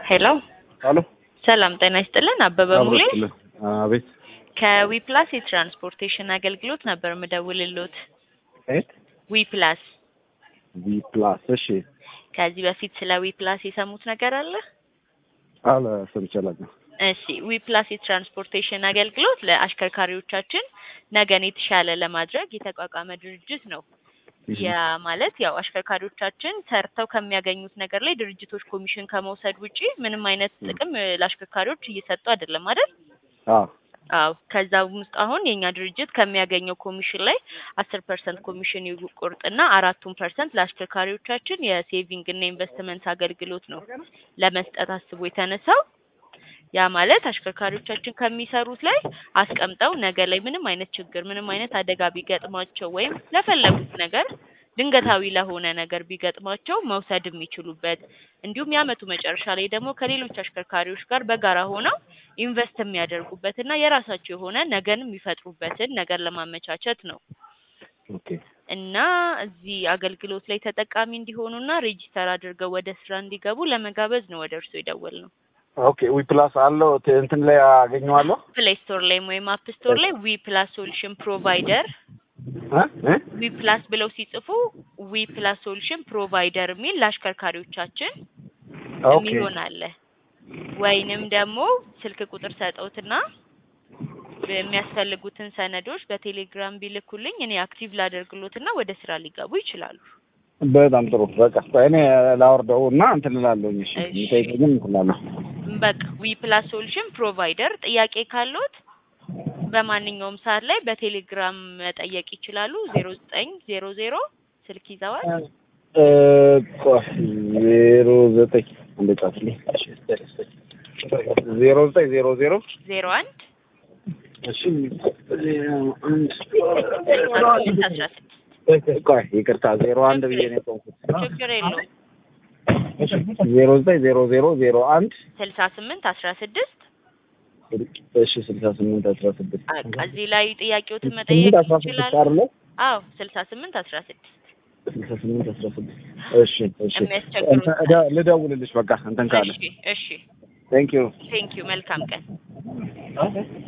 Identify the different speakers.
Speaker 1: ሄሎ
Speaker 2: አሎ
Speaker 1: ሰላም ጤና ይስጥልን። አበበ ሙሌ
Speaker 2: አብሮትልን አቤት
Speaker 1: ከዊፕላስ የትራንስፖርቴሽን አገልግሎት ነበር ምደውልሎት።
Speaker 2: ኤት
Speaker 1: ዊፕላስ
Speaker 2: ቪ ፕላስ እሺ
Speaker 1: ከዚህ በፊት ስለ ዊፕላስ የሰሙት ነገር አለ?
Speaker 2: አለ ሰምቻለሁ
Speaker 1: እሺ ዊፕላስ የትራንስፖርቴሽን አገልግሎት ለአሽከርካሪዎቻችን ነገን የተሻለ ለማድረግ የተቋቋመ ድርጅት ነው። ያ ማለት ያው አሽከርካሪዎቻችን ሰርተው ከሚያገኙት ነገር ላይ ድርጅቶች ኮሚሽን ከመውሰድ ውጪ ምንም አይነት ጥቅም እ፣ ለአሽከርካሪዎች እየሰጡ አይደለም አይደል?
Speaker 2: አዎ
Speaker 1: አዎ ከዛም ውስጥ አሁን የኛ ድርጅት ከሚያገኘው ኮሚሽን ላይ አስር ፐርሰንት ኮሚሽን ይቆርጥና አራቱን ፐርሰንት ለአሽከርካሪዎቻችን የሴቪንግ እና ኢንቨስትመንት አገልግሎት ነው ለመስጠት አስቦ የተነሳው። ያ ማለት አሽከርካሪዎቻችን ከሚሰሩት ላይ አስቀምጠው ነገ ላይ ምንም አይነት ችግር ምንም አይነት አደጋ ቢገጥማቸው ወይም ለፈለጉት ነገር ድንገታዊ ለሆነ ነገር ቢገጥማቸው መውሰድ የሚችሉበት እንዲሁም የአመቱ መጨረሻ ላይ ደግሞ ከሌሎች አሽከርካሪዎች ጋር በጋራ ሆነው ኢንቨስት የሚያደርጉበት እና የራሳቸው የሆነ ነገን የሚፈጥሩበትን ነገር ለማመቻቸት ነው
Speaker 2: ኦኬ
Speaker 1: እና እዚህ አገልግሎት ላይ ተጠቃሚ እንዲሆኑና ሬጂስተር አድርገው ወደ ስራ እንዲገቡ ለመጋበዝ ነው ወደ እርስዎ የደወል ነው።
Speaker 2: ኦኬ ዊ ፕላስ አለው ት- እንትን ላይ አገኘዋለሁ
Speaker 1: ፕሌይ ስቶር ላይ ወይም አፕ ስቶር ላይ ዊ ፕላስ ሶሉሽን ፕሮቫይደር
Speaker 2: እ እ
Speaker 1: ዊ ፕላስ ብለው ሲጽፉ ዊ ፕላስ ሶሉሽን ፕሮቫይደር የሚል ለአሽከርካሪዎቻችን
Speaker 2: ኦኬ
Speaker 1: የሚሆን አለ። ወይንም ደግሞ ስልክ ቁጥር ሰጠውትና የሚያስፈልጉትን ሰነዶች በቴሌግራም ቢልኩልኝ እኔ አክቲቭ ላደርግሎትና ወደ ስራ ሊገቡ ይችላሉ።
Speaker 2: በጣም ጥሩ በቃ ቆይ እኔ ላወርደው እና እንትን እላለሁኝ እሺ
Speaker 1: እሺ።
Speaker 2: የሚጠይቀኝም እንትን እላለሁ
Speaker 1: በቃ ዊ ፕላስ ሶሉሽን ፕሮቫይደር ጥያቄ ካለዎት በማንኛውም ሰዓት ላይ በቴሌግራም መጠየቅ ይችላሉ። ዜሮ ዘጠኝ ዜሮ ዜሮ ስልክ ይዘዋል።
Speaker 2: እ፣ ቆይ ዜሮ ዘጠኝ አንድ ጻፍልኝ ዜሮ ዘጠኝ ዜሮ ዜሮ
Speaker 1: ዜሮ አንድ
Speaker 2: እሺ ዜሮ አንድ
Speaker 1: ስልሳ ስምንት አስራ ስድስት
Speaker 2: ቆይ ይቅርታ ዜሮ አንድ ብዬ ነው የቆምኩት
Speaker 1: ችግር የለውም።
Speaker 2: ዜሮ ዘጠኝ ዜሮ ዜሮ ዜሮ አንድ
Speaker 1: ስልሳ ስምንት አስራ ስድስት
Speaker 2: እሺ ስልሳ ስምንት አስራ ስድስት
Speaker 1: በቃ እዚህ ላይ ጥያቄዎትን
Speaker 2: ስምንት
Speaker 1: መጠየቅ
Speaker 2: አስራ ስድስት
Speaker 1: ይችላሉ።
Speaker 2: አይደለ
Speaker 1: አዎ ስልሳ ስምንት አስራ ስድስት
Speaker 2: ስልሳ ስምንት አስራ ስድስት እሺ እሺ
Speaker 1: የሚያስቸግሩት
Speaker 2: እንትን እደ- ልደውልልሽ በቃ እንትን ካለ
Speaker 1: እሺ እሺ
Speaker 2: ቴንክ ዩ
Speaker 1: ቴንክ ዩ መልካም ቀን